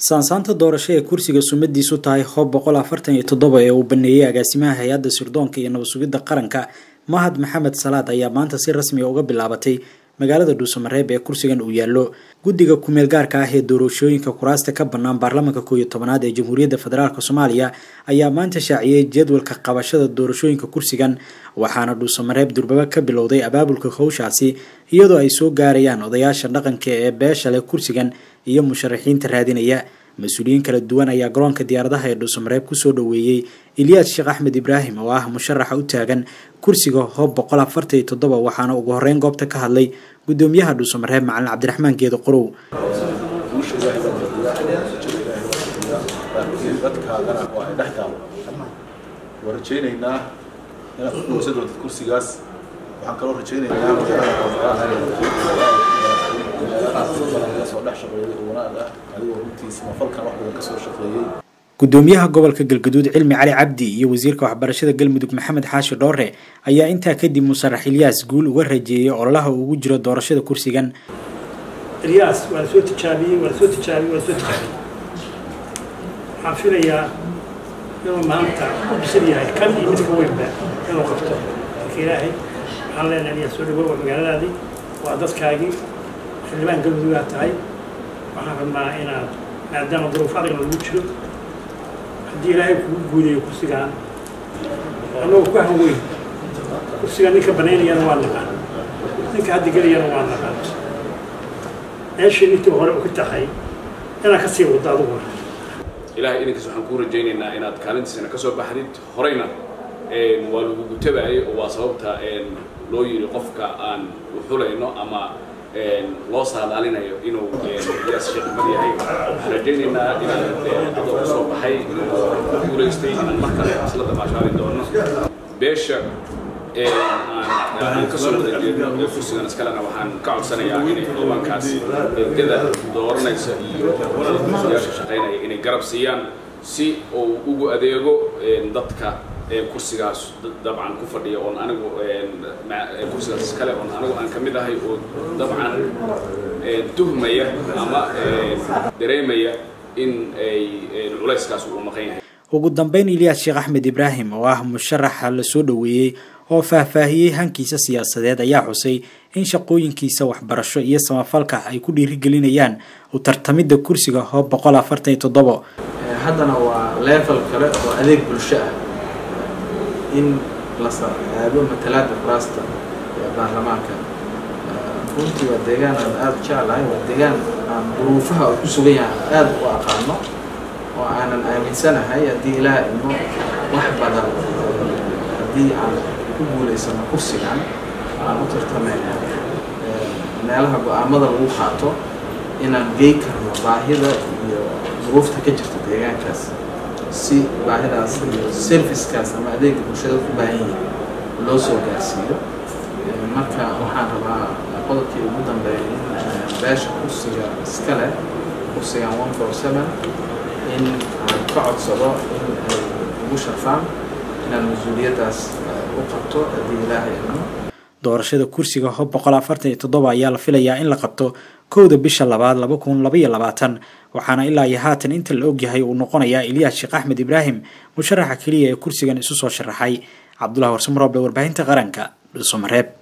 saansaanta doorasho ee kursiga sumadiisu tahay hoob boqol afartan iyo toddoba ee uu baneeyey agaasimaha hay-adda sirdoonka iyo nabad sugidda qaranka mahad maxamed salaad ayaa maanta si rasmiga uga bilaabatay magaalada dhuusamareeb ee kursigan uu yaallo guddiga kumeel gaarka ah ee doorashooyinka kuraasta ka bannaan baarlamaanka koow iyo tobanaad ee jamhuuriyadda federaalk soomaaliya ayaa maanta shaaciyey jadwalka qabashada doorashooyinka kursigan waxaana dhuusamareeb durbaba ka bilowday abaabulka howshaasi iyadoo ay soo gaarayaan odayaasha dhaqanka ee beesha leh kursigan iyo musharaxiinta raadinaya mas-uuliyiin kala duwan ayaa garoonka diyaaradaha ee dhuusamareeb kusoo dhoweeyey ilyaas sheekh axmed ibraahim oo ah musharaxa u taagan kursiga hoob boqol afartan iyo toddoba waxaana ugu horeyn goobta ka hadlay gudoomiyaha dhuusamareeb macalin cabdiraxmaan geedo qorow dadkaagana waa ay dhex taalo waan rajaynaynaa inaad ku dhowsan doontid kursigaas waxaan kaloo rajaynaynaa soo dhex shaqeeyay oo wanaag ah adigoo runtiisa mafalkan wax badan kasoo shaqeeyey gudoomiyaha gobolka galgaduud cilmi cali cabdi iyo wasiirka waxbarashada galmudug maxamed xaashi dhoore ayaa intaa kadib musarax ilyaas guul uga rajeeyay ololaha uu ugu jiro doorashada kursigan ilyaas waa la soo tijaabiyey waa la soo tijaabiyey waa la soo tijaabiyey waxaan filayaa inuu maanta u bisan yahay kan iyo midka weynba inuu qabto marka ilaahay waxaan leenahay ilyaas soo dhawow waa magaaladaadii waa dadkaagii xildhibaan galmudugaa tahay waxaan rabnaa inaad maadaama duruuf adagna lagu jiro haddii ilaahay kugu guudayo kursigaan annagoo ku hanweyn kursigaan ninka banaynayana waa naqaan ninka hadda gelayana waa naqaan meeshii intii hore u ka tahay inaad ka sii waddo aduguna ilaahay idinkaas waxaan kuu rajaynaynaa inaad kaalintiisana ka soo baxdid horeyna waa lagu gutabaayay oo waa sababta loo yiri qofka aan uxulayno ama loo saadaalinayo inuu iyaas sheekmad yahay waxaan rajaynaynaa inaan adoo ka soo baxay oo guulaystay inaan mar kale isla damaashaari doono beesha aan kasoo wada jeedno kursigan iskalena waxaan ka codsanayaa inay xildhibaankaas ergada dooranaysa iyo yaasha shaqaynaya inay garab siiyaan si uu ugu adeego dadka kursigaas dabcan ku fadhiya oon anigu kursigaas iskale oon anigu aan ka mid ahay oo dabcan tuhmaya ama dareemaya in ay culayskaas uu maqan yahay ugu dambeyn ilyaas sheekh axmed ibraahim oo ah musharaxa la soo dhoweeyey oo faahfaahiyey hankiisa siyaasadeed ayaa xusay in shaqooyinkiisa waxbarasho iyo samafalka ay ku dhiirigelinayaan u tartamidda kursiga hoob boqol afartan iyo toddobo haddana waa level kale oo adeeg bulsho ah in la aado matalaada kuraasta ee baarlamaanka runtii waa deegaan aan aada u jeclahay waa deegaan aan duruufaha uu ku sugan yahay aada u aqaano oo aanan aaminsanahay haddii ilaah ino wax badan haddii aan ku guulaysano kursigan aan u tartamayna meelaha go-aamada lagu qaato inaan gey karno baahida iyo duruufta ka jirta deegaankaas si baahidaas iyo servicekaas ama adeega bulshada ku baahan yihin loo soo gaarsiiyo marka waxaan rabaa qodobkii ugu dambeeya in beesha kursiga iska leh kursigan one four seven in aan ka codsado in ay ugu sharfaan inaan mas-uuliyaddaas u qabto haddii ilaahay idmo doorashada kursiga hoob boqol afartan iyo toddoba ayaa la filayaa in la qabto kowda bisha labaad laba kun labaiyo labaatan waxaana ilaa iyo haatan inta la ogyahay uu noqonayaa ilyaas sheekh axmed ibraahim musharaxa keliya ee kursigan isu soo sharaxay cabdullahi warsamarooble warbaahinta qaranka dhuusamareeb